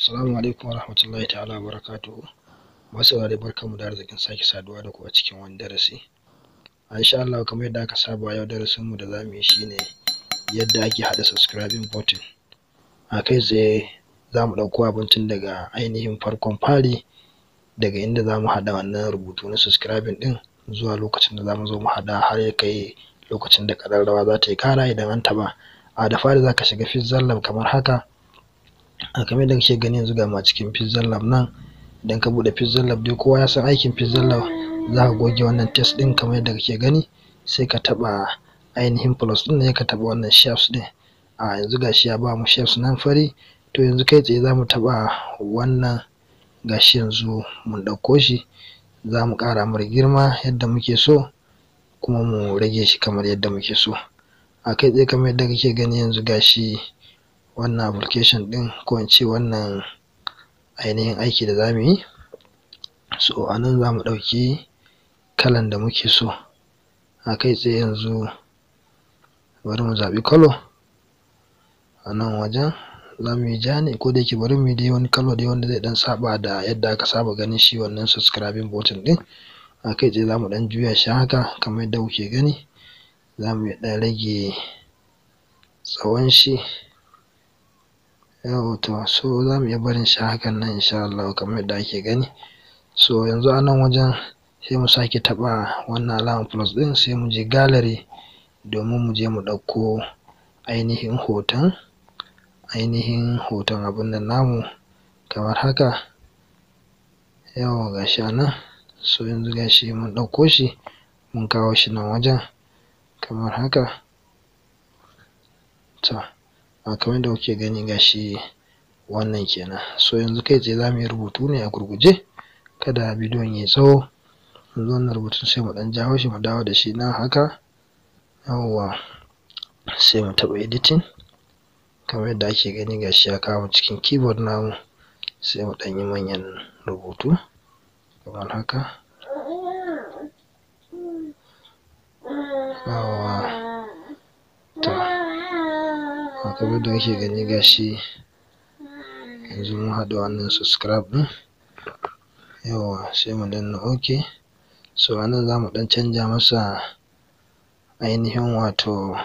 Assalamu alaikum warahmatullahi ta'ala wabarakatuhu. Masu saurare barkanmu da arzikin sake saduwa da ku a cikin wani darasi. A insha Allah kamar yadda aka saba yau darasinmu da zamu yi shine yadda ake haɗa subscribing button. A kai tsaye za mu ɗauko abin tun daga ainihin farkon fari daga inda za mu haɗa wannan rubutu na subscribing ɗin zuwa lokacin da za mu zo mu haɗa har ya kai lokacin da ƙararrawa za ta yi ƙara idan an taɓa. A da fari za ka shiga Pixel kamar haka. a kamar yadda kake gani yanzu ga mu a cikin Pixel Lab nan idan ka buɗe Pixel Lab dai kowa ya san aikin Pixel Lab za ka goge wannan text ɗin kamar yadda kake gani sai ka taɓa ainihin plus ɗin nan ka taɓa wannan shapes ɗin a yanzu gashi ya ba mu shapes nan fari to yanzu kai tsaye za mu taɓa wannan gashi yanzu mun ɗauko shi za mu ƙara mar girma yadda muke so kuma mu rage shi kamar yadda muke so a kai tsaye kamar yadda kake gani yanzu gashi wannan application ɗin ko in ce wannan ainihin aiki da za mu yi so a nan za mu ɗauki kalan da muke so a kai tsaye yanzu bari mu zaɓi colour a nan wajen za mu yi ja ne ko da yake bari mu yi dai wani colour dai wanda zai ɗan saɓa da yadda aka saba ganin shi wannan subscribing button ɗin a kai tsaye za mu ɗan juya shi haka kamar yadda kuke gani za mu ɗan rage tsawon shi yawwa to so za mu iya barin shi hakan nan insha Allah kamar yadda ake gani so yanzu a nan wajen sai mu sake taɓa wannan alamar plus ɗin sai mu je gallery domin mu je mu ɗauko ainihin hoton ainihin hoton abin nan namu kamar haka yawwa ga shi a nan so yanzu ga shi mun ɗauko shi mun kawo shi nan wajen kamar haka to a kamar yadda kuke gani ga shi wannan kenan so yanzu kai tsaye za mu yi rubutu ne a gurguje kada bidiyon ya yi tsawo yanzu wannan rubutun sai mu ɗan jawo shi mu dawo da shi nan haka yawwa sai mu taɓa editing kamar yadda ake gani ga shi ya kawo mu cikin keyboard namu sai mu ɗan yi manyan rubutu kamar haka yawwa to kamar yadda kake gani ga shi yanzu mun haɗa wannan subscribe ɗin yawwa sai mu danna ok so a nan za mu ɗan canja masa ainihin wato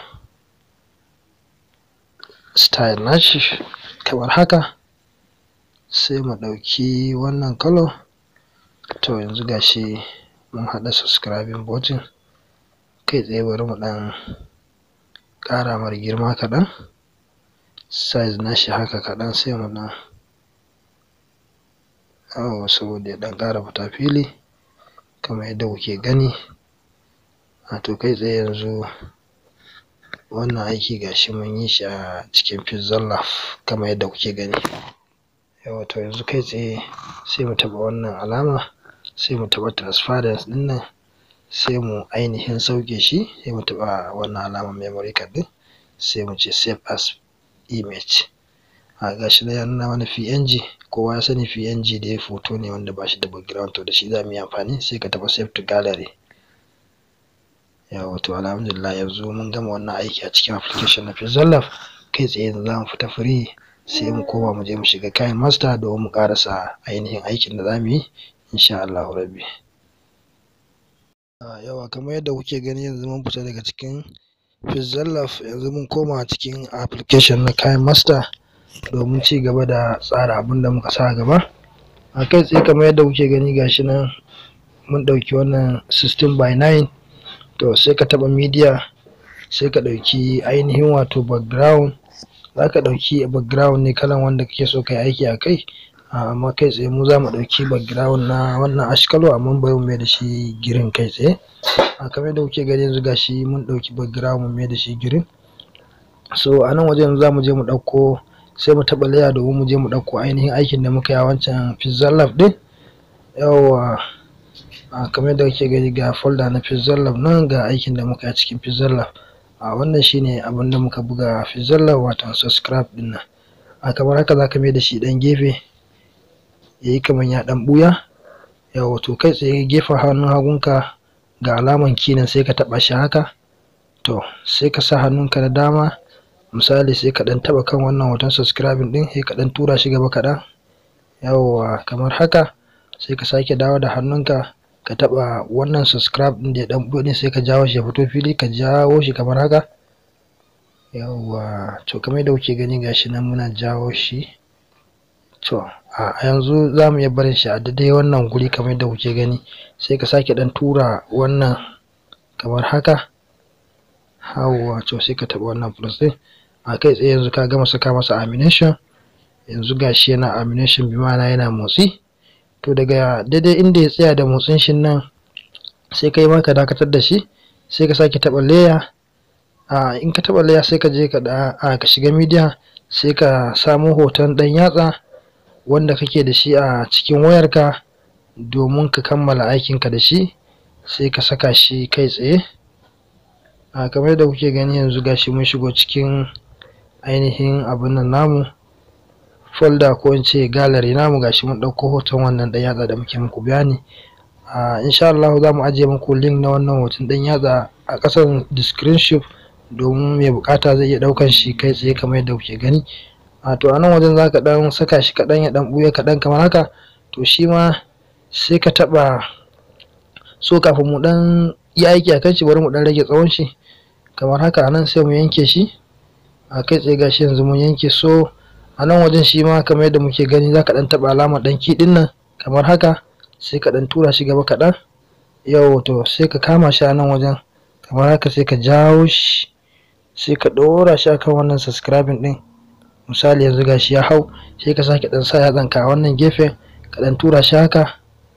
style nashi kamar haka sai mu ɗauki wannan colour to yanzu ga shi mun haɗa subscribing button kai tsaye bari mu ɗan ƙara mar girma kaɗan size nashi haka kaɗan sai mu ɗan yawwa saboda ya ɗan ƙara fita fili kamar yadda kuke gani wato kai tsaye yanzu wannan aiki gashi mun yi shi a cikin Pixel Lab kamar yadda kuke gani yawwa to yanzu kai tsaye sai mu taɓa wannan alama sai mu taɓa transparency ɗin nan sai mu ainihin sauke shi sai mu taɓa wannan alamar memory card ɗin sai mu ce save as image a gashi nan ya nuna mana png kowa ya sani png dai hoto ne wanda ba shi da background to da shi za mu yi amfani sai ka taɓa save to gallery yawwa to alhamdulillah yanzu mun gama wannan aiki a cikin application na Pixel Lab kai tsaye yanzu za mu fita free sai mu koma mu je mu shiga kayan master domin mu ƙarasa ainihin aikin da za mu yi insha Allah rabbi yawa kamar yadda kuke gani yanzu mun fita daga cikin Pixel Lab yanzu mun koma cikin application na kayan master domin ci gaba da tsara abin da muka sa gaba a kai tsaye kamar yadda kuke gani gashi nan mun ɗauki wannan 16 by 9 to sai ka taɓa media sai ka ɗauki ainihin wato background za ka ɗauki background ne kalan wanda kake so ka yi aiki a kai amma kai tsaye mu za mu ɗauki background na wannan ash color amma bari mu mai da shi green kai tsaye a kamar yadda kuke gani yanzu gashi mun ɗauki background mun mai da shi green so a nan wajen za mu je mu ɗauko sai mu taɓa layer domin mu je mu ɗauko ainihin aikin da muka yi a wancan Pixel Lab ɗin yawwa a kamar yadda kake gani ga folder na Pixel Lab nan ga aikin da muka yi a cikin Pixel Lab a wannan shine abin da muka buga a Pixel Lab wato subscribe ɗin nan a kamar haka za ka mai da shi ɗan gefe yayi kamar ya ɗan ɓuya yawwa to kai tsaye gefen hannun hagunka ga alaman key nan sai ka taɓa shi haka to sai ka sa hannunka na dama misali sai ka ɗan taɓa kan wannan hoton subscribing ɗin sai ka ɗan tura shi gaba kaɗan yawwa kamar haka sai ka sake dawo da hannunka ka taɓa wannan subscribe ɗin da ya ɗan buɗe sai ka jawo shi ya fito fili ka jawo shi kamar haka yawwa to kamar yadda kuke gani gashi nan muna jawo shi to a yanzu za mu iya barin shi a daidai wannan guri kamar yadda kuke gani sai ka sake ɗan tura wannan kamar haka yawwa to sai ka taɓa wannan plus ɗin a kai tsaye yanzu ka gama saka masa amination yanzu gashi yana amination bi ma'ana yana motsi to daga daidai inda ya tsaya da motsin shi nan sai kai ma ka dakatar da shi sai ka sake taɓa layer a in ka taɓa layer sai ka je ka da a ka shiga media sai ka samo hoton ɗan yatsa wanda kake da shi a cikin wayarka domin ka kammala aikinka da shi sai ka saka shi kai tsaye a kamar yadda kuke gani yanzu gashi mun shigo cikin ainihin abin nan namu folder ko in ce gallery namu gashi mun ɗauko hoton wannan ɗan yatsa da muke muku bayani a insha Allah za mu ajiye muku link na wannan hoton ɗan yatsa a ƙasan description domin mai buƙata zai iya ɗaukan shi kai tsaye kamar yadda kuke gani a to a nan wajen za ka ɗan saka shi kaɗan ya ɗan ɓuya kaɗan kamar haka to shi ma sai ka taɓa so kafin mu ɗan yi aiki a kan shi bari mu ɗan rage tsawon shi kamar haka a nan sai mu yanke shi a kai tsaye gashi yanzu mun yanke so a nan wajen shi ma kamar yadda muke gani za ka ɗan taɓa alamar ɗan kiɗin nan kamar haka sai ka ɗan tura shi gaba kaɗan yau to sai ka kama shi a nan wajen kamar haka sai ka jawo shi sai ka ɗora shi akan wannan subscribing ɗin misali yanzu gashi ya hau sai ka sake ɗan sa yatsanka a wannan gefen ka ɗan tura shi haka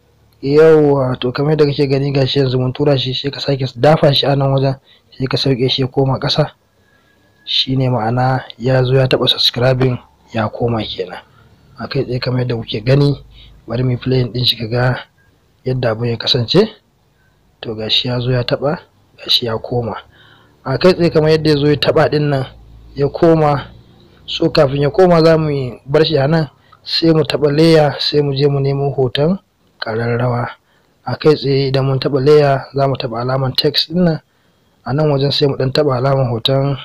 yauwa to kamar yadda kake gani gashi yanzu mun tura shi sai ka sake dafa shi a nan wajen sai ka sauke shi ya koma ƙasa shine ma'ana ya zo ya taɓa subscribing ya koma kenan a kai tsaye kamar yadda kuke gani bari mu playing ɗin shi ga yadda abin ya kasance to gashi ya zo ya taɓa gashi ya koma a kai tsaye kamar yadda ya zo ya taɓa ɗin nan ya koma so kafin ya koma za mu bar shi a nan sai mu taɓa layer sai mu je mu nemo hoton ƙararrawa a kai tsaye idan mun taɓa layer za mu taɓa alamar text ɗin nan a nan wajen sai mu ɗan taɓa alamar hoton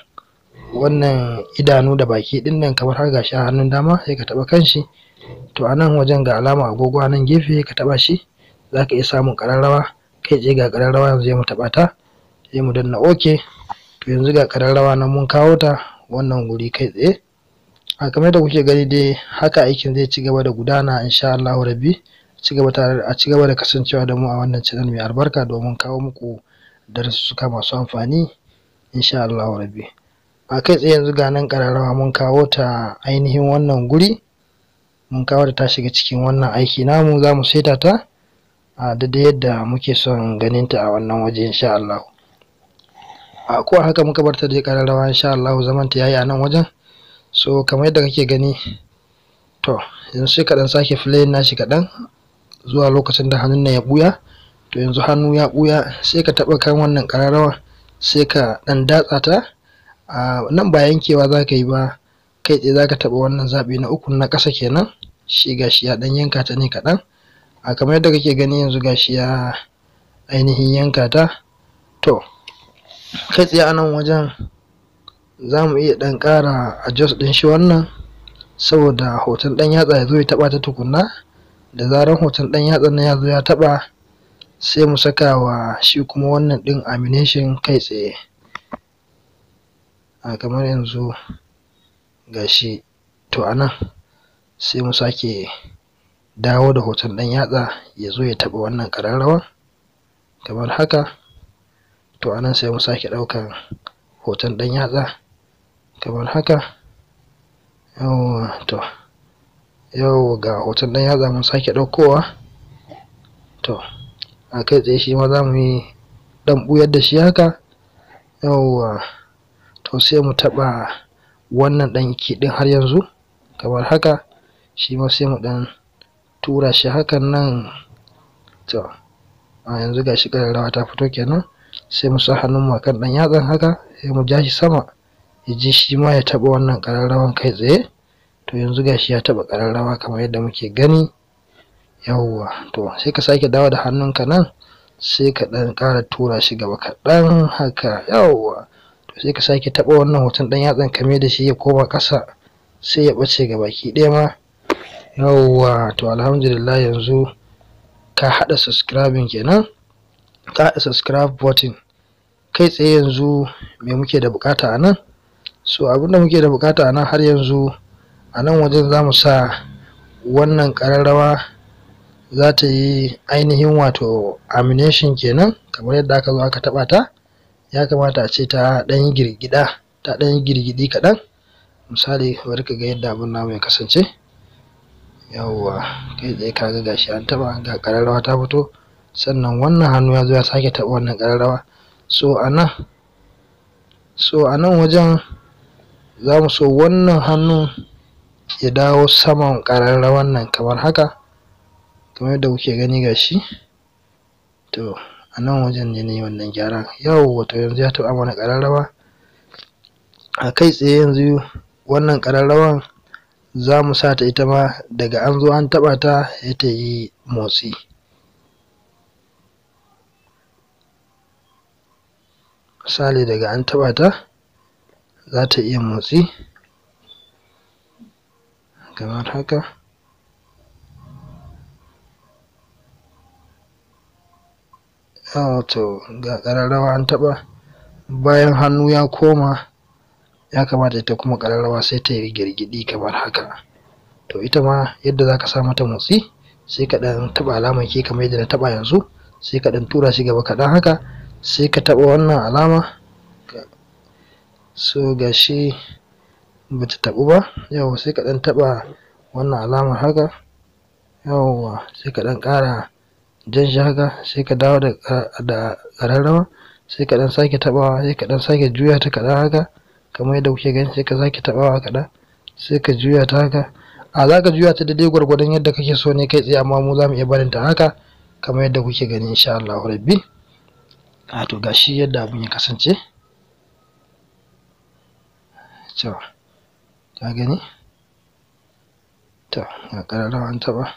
wannan idanu da baki ɗin nan kamar har gashi a hannun dama sai ka taɓa kanshi to a nan wajen ga alama agogo a nan gefe ka taɓa shi za ka iya samun ƙararrawa kai tsaye ga ƙararrawa yanzu sai mu taɓa ta sai mu danna ok to yanzu ga ƙararrawa nan mun kawo ta wannan guri kai tsaye a kamar da kuke gani dai haka aikin zai ci gaba da gudana insha Allahu rabbi ci gaba tare a ci gaba da kasancewa da mu a wannan channel mai albarka domin kawo muku darussuka masu amfani insha Allahu rabbi a kai tsaye yanzu ga nan kararrawa mun kawo ta ainihin wannan guri mun kawo ta ta shiga cikin wannan aiki namu za mu saita ta a daidai yadda muke son ganin ta a wannan waje insha Allah a ko haka muka bar ta dai kararrawa insha Allah zaman ta yayi a nan wajen so kamar yadda kake gani to yanzu sai ka dan sake playing nashi kaɗan zuwa lokacin da hannun nan ya buya to yanzu hannu ya buya sai ka taɓa kan wannan kararrawa sai ka dan datsa ta a nan ba yankewa za ka yi ba kai tsaye za ka taɓa wannan zaɓi na uku na ƙasa kenan shi gashi ya ɗan yanka ta ne kaɗan a kamar yadda kake gani yanzu gashi ya ainihin yanka ta to kai tsaye a nan wajen za mu iya ɗan ƙara adjust ɗin shi wannan saboda hoton ɗan yatsa ya zo ya taɓa ta tukunna da zarar hoton ɗan yatsan nan ya zo ya taɓa sai mu saka wa shi kuma wannan ɗin amination kai tsaye a kamar yanzu gashi to a nan sai mu sake dawo da hoton ɗan yatsa ya zo ya taɓa wannan ƙararrawa kamar haka to a nan sai mu sake ɗaukan hoton ɗan yatsa kamar haka yawwa to yau ga hoton ɗan yatsa mun sake ɗaukowa to a kai tsaye shi ma za mu yi ɗan ɓuyar da shi haka yawwa to sai mu taɓa wannan ɗan kiɗin har yanzu kamar haka shi ma sai mu ɗan tura shi hakan nan to a yanzu ga shi ƙararrawa ta fito kenan sai mu sa hannun mu akan ɗan yatsan haka sai mu ja shi sama ya ji shi ma ya taɓa wannan ƙararrawan kai tsaye to yanzu ga shi ya taɓa ƙararrawa kamar yadda muke gani yawwa to sai ka sake dawo da hannunka nan sai ka ɗan ƙara tura shi gaba kaɗan haka yawwa to sai ka sake taɓa wannan hoton ɗan yatsan kame da shi ya koma ƙasa sai ya ɓace ga baki ɗaya ma yawwa to alhamdulillah yanzu ka haɗa subscribing kenan ka haɗa subscribe button kai tsaye yanzu me muke da bukata a nan so abinda muke da bukata a nan har yanzu a nan wajen za mu sa wannan ƙararrawa za ta yi ainihin wato amination kenan kamar yadda aka zo aka taɓa ta ya kamata a ce ta ɗan yi girgida ta ɗan yi girgidi kaɗan misali bari ka ga yadda abin namu ya kasance yawwa kai tsaye kaga gashi an taɓa ga ƙararrawa ta fito sannan wannan hannu ya zo ya sake taɓa wannan ƙararrawa so a nan so a nan wajen za mu so wannan hannun ya dawo saman ƙararrawan nan kamar haka kamar yadda kuke gani gashi to a nan wajen ne ne wannan gyaran yawwa to yanzu ya taɓa mana ƙararrawa a kai tsaye yanzu wannan ƙararrawan za mu sa ta ita ma daga an zo an taɓa ta ya ta yi motsi misali daga an taɓa ta za ta iya motsi kamar haka to ga ƙararrawa an taɓa bayan hannu ya koma ya kamata ita kuma ƙararrawa sai ta yi girgidi kamar haka to ita ma yadda za ka sa mata motsi sai ka ɗan taɓa alamar ke kamar yadda na taɓa yanzu sai ka ɗan tura shi gaba kaɗan haka sai ka taɓa wannan alama so gashi bata taɓu ba yau sai ka ɗan taɓa wannan alamar haka yawwa sai ka ɗan ƙara jan shi haka sai ka dawo da ƙararrawa sai ka ɗan sake taɓawa sai ka ɗan sake juya ta kaɗan haka kamar yadda kuke gani sai ka sake taɓawa kaɗan sai ka juya ta haka a za ka juya ta daidai gwargwadon yadda kake so ne kai tsaye amma mu za mu iya barin ta haka kamar yadda kuke gani insha Allah rabbi a to gashi yadda abin ya kasance to ka gani to ga ƙararrawa an taɓa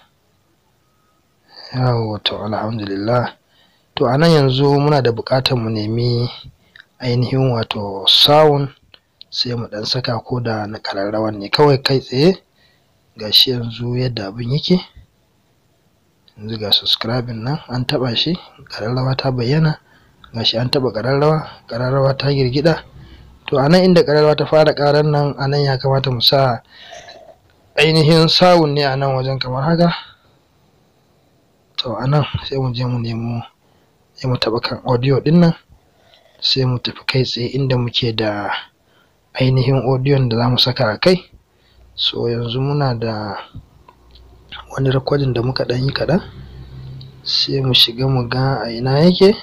yawo to alhamdulillah to a nan yanzu muna da buƙatar mu nemi ainihin wato sound sai mu ɗan saka ko da na ƙararrawan ne kawai kai tsaye gashi yanzu yadda abin yake yanzu ga subscribing nan an taɓa shi ƙararrawa ta bayyana gashi an taɓa ƙararrawa ƙararrawa ta girgida to a nan inda ƙararrawa ta fara ƙarar nan a nan ya kamata mu sa ainihin sawun ne a nan wajen kamar haka to a nan sai mu je mu nemo sai mu taɓa kan audio ɗin nan sai mu tafi kai tsaye inda muke da ainihin audiyon da za mu saka a kai so yanzu muna da wani rikodin da muka ɗan yi kaɗan sai mu shiga mu ga a ina yake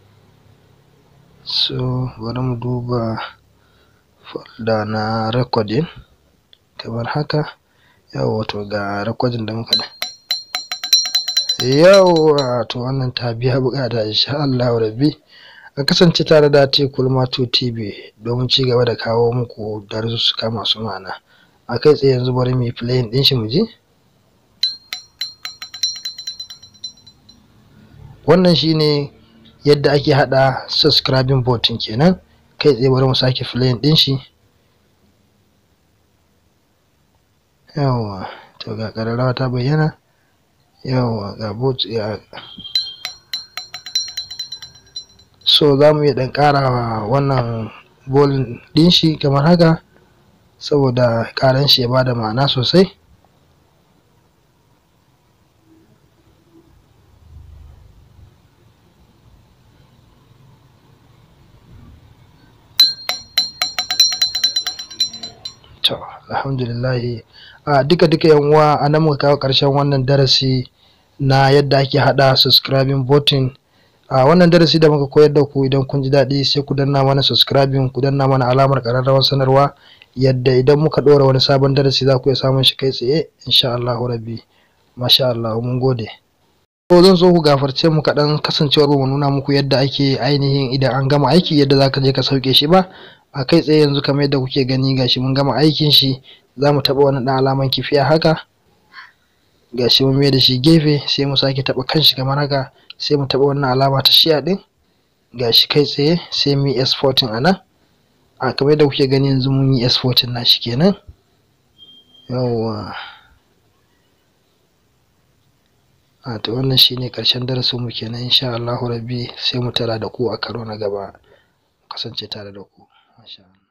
so bari mu duba folder na recording kamar haka yawwa to ga recording da muka da yawwa to wannan ta biya bukata insha Allah rabbi a kasance tare da Kulmatu TV domin ci gaba da kawo muku darussuka masu ma'ana a kai tsaye yanzu bari mu yi playing din shi mu ji wannan shine yadda ake hada subscribing button kenan kai tsaye bari mu sake playing din shi yawwa to ga ƙararrawa ta bayyana yawwa ga bot ya so za mu iya ɗan ƙara wannan bolin ɗin shi kamar haka saboda ƙaran shi ya bada ma'ana sosai to alhamdulillahi a duka duka yan uwa a nan muka kawo ƙarshen wannan darasi na yadda ake haɗa subscribing button a wannan darasi da muka koyar da ku idan kun ji daɗi sai ku danna mana subscribing ku danna mana alamar ƙararrawar sanarwa yadda idan muka ɗora wani sabon darasi za ku iya samun shi kai tsaye insha Allah rabbi masha Allah mun gode ko zan so ku gafarce mu kaɗan kasancewar mu nuna muku yadda ake ainihin idan an gama aiki yadda za ka je ka sauke shi ba a kai tsaye yanzu kamar yadda kuke gani gashi mun gama aikin shi za mu taɓa wani ɗan alaman kifiya haka gashi mun mai da shi gefe sai mu sake taɓa kanshi kamar haka sai mu taɓa wannan alama ta shiya ɗin gashi kai tsaye sai mu yi exporting a nan a kamar yadda kuke gani yanzu mun yi exporting na shi kenan yawwa a to wannan shine karshen darasin mu kenan insha Allahu rabbi sai mu tara da ku a karo na gaba kasance tare da ku masha Allah